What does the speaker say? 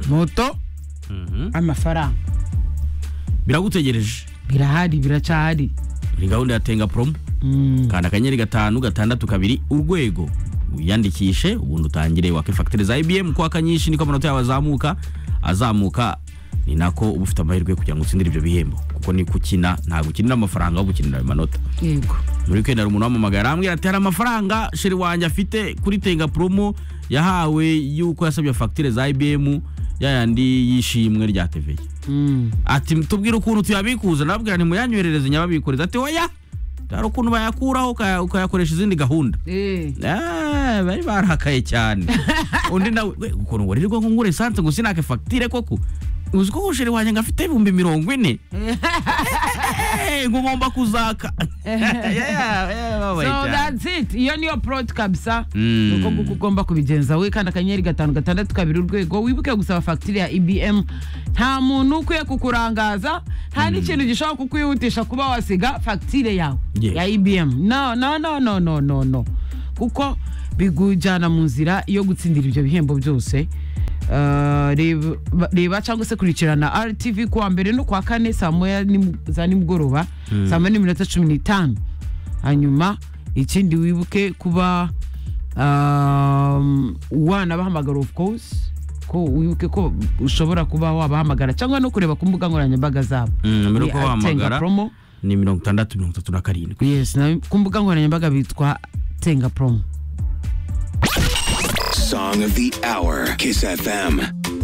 moto amafaranga biragutegereje birahari biracahari ni gahunda ya tenga promo kanda akanyenyeri gatanu gatandatu kabiri urwego wiyandikishe ubundi utangire wake fagitire za ibm kuko akanyishi niko amanota yawe azamuka azamuka ni nako uba ufite amahirwe yo kugira ngo utsindire ibyo bihembo kuko ni kukina ntabwo ukinira amafaranga ahubwo ukinira ayo manota yego muri weekend hari umuntu wampamagara arambwira ati hari amafaranga sheri wanjye afite kuri tenga promo yahawe yuko yasabye fagitire za ibm yayandi y'ishimwe rya teveye Mm. ati tubwire ukuntu tuyabikuza nababwira ntimuyanyoherereze nyababikoreza ati oya hari ukuntu bayakuraho ukaya- ukayakoresha izindi gahunda Eh. Ah, bari barakaye cyane undi nawe we, ukuntu waririrwa ngo ngure esanse ngo sinake fagitire koko uzi ko usheri wanjye ngo afite ibihumbi mirongo ine Eh, ngo ngomba kuzaka Yeah, yeah, babaye so cyane. that's it iyo niyo prod kabisa Mm. nuko nguko ugomba kubigenza we kandi akanyenyeri gatanu gatandatu kabiri urwego wibuke gusaba fagitire ya ibm nta muntu ukwiye kukurangaza nta n'ikintu gishobora kukwihutisha kuba wasiga fagitire yawe Yes. ya ibm no no no no no no no kuko bigujyana mu nzira yo gutsindira ibyo bihembo byose Uh, reba- reba cyangwa se kurikirana rtv kuwa mbere no kuwa kane saa moya nim- za nimugoroba saa moya n'iminota cumi n'itanu hanyuma ikindi wibuke kuba um, wanabahamagara of course ko wibuke ko ushobora kuba wabahamagara cyangwa no kureba ku mbuga nkoranyambaga zabo Mm, numero yo Ni kubahamagara. Atenga promo ni mirongo itandatu mirongo itatu na karindwi yes na ku mbuga nkoranyambaga bitwa tenga promo Song of the hour. Kiss FM.